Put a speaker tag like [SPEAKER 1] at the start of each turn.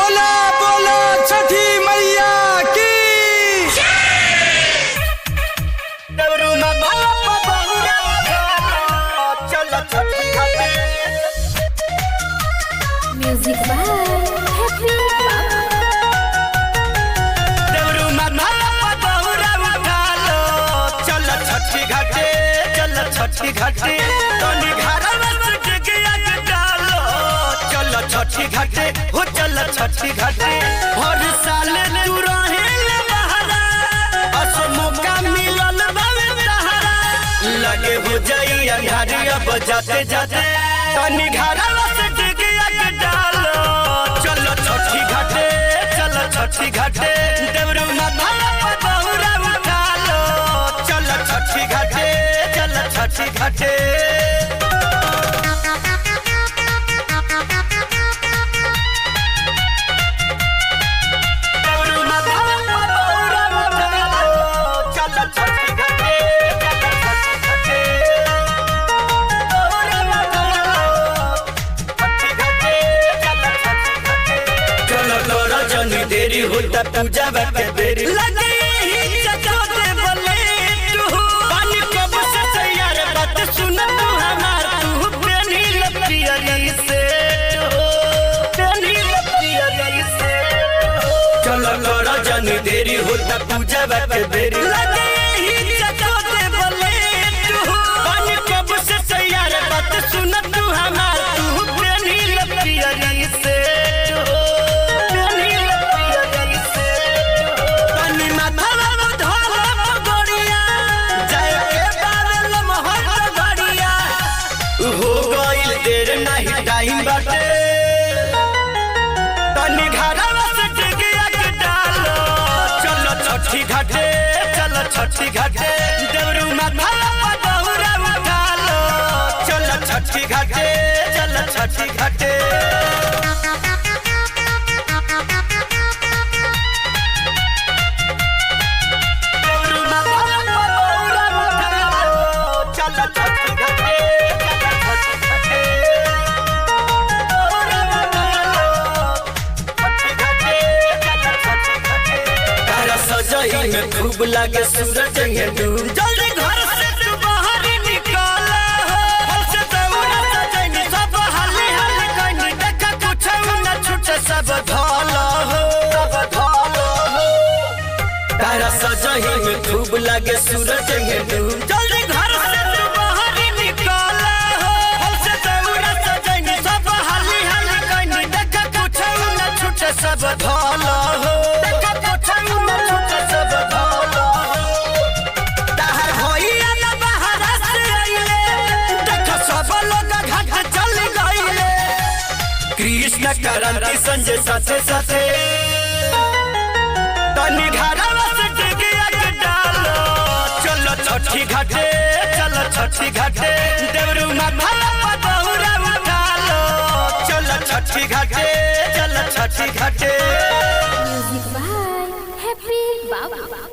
[SPEAKER 1] बोला बोला छठी मैया की
[SPEAKER 2] Music by Happy
[SPEAKER 1] छठी घाटे तनी घरवा से टिकिया के डालो चल छठी घाटे हो चल छठी घाटे हर साल तू रहेल बहरा अस मौका मिलल बावे तहरा लगे हो जाई अंधारी अब जाते जाते तनी घरवा से टिकिया के डालो चल छठी घाटे चल छठी घाटे देवरू माथा पर बहुरा उठा लो चल छठी घाटे चल छठी घाटे देवरू माथा पर बहुरा उठा लो चल छठी घाटे चल छठी घाटे बहुरा उठा लो छठी घाटे चल छठी घाटे चलो तोरा जनी देरी होता पूजा बाटे देरी लगे ही चचोते बोले तू पानी कब से तैयार बात सुन तू हमार तू प्रेमी लपियरी से हो प्रेमी लपियरी से चलो तोरा जनी देरी होता पूजा बाटे देरी लगे ही चचोते बोले तू पानी कब से तैयार बात सुन तू हमार तू प्रेमी लपियरी से हो प्रेमी लपियरी से तनी माथवा में धोला पगड़िया जय के बादल मोहर गड़िया हो गइल देर नहीं टाइम बाटे तनी घरवा से टिकिया के डालो चलो छठी घाटे चलो छठी घाटे देवरू माथा पर बहुरा उठा लो चलो छठी घाटे चलो छठी घाटे सजाई में खूब लागे सूरज ये डूब जल्दी घर से तू बाहर निकल हो से दौड़ा सजाई सब हाली हाली कहीं देखा कुछ न छूटे सब धोल हो सब धोल हो तारा सजाई में खूब लागे सूरज ये डूब जल्दी घर से तू बाहर निकल हो से दौड़ा सजाई सब हाली हाली कहीं देखा कुछ न छूटे सब धोल हो देखा कुछ न छूटे सब धोल हो ताहर होइया न बहरा से अइले देख सब लोग घाट चल गइले कृष्ण करंती संजय साथे साथे तनी घरवा से टिकिया के डालो चलो छठी घाटे चलो छठी घाटे देवरू माथा पर बहुरा उठा लो चलो छठी घाटे चलो छठी घाटे
[SPEAKER 2] Music by Happy Baba.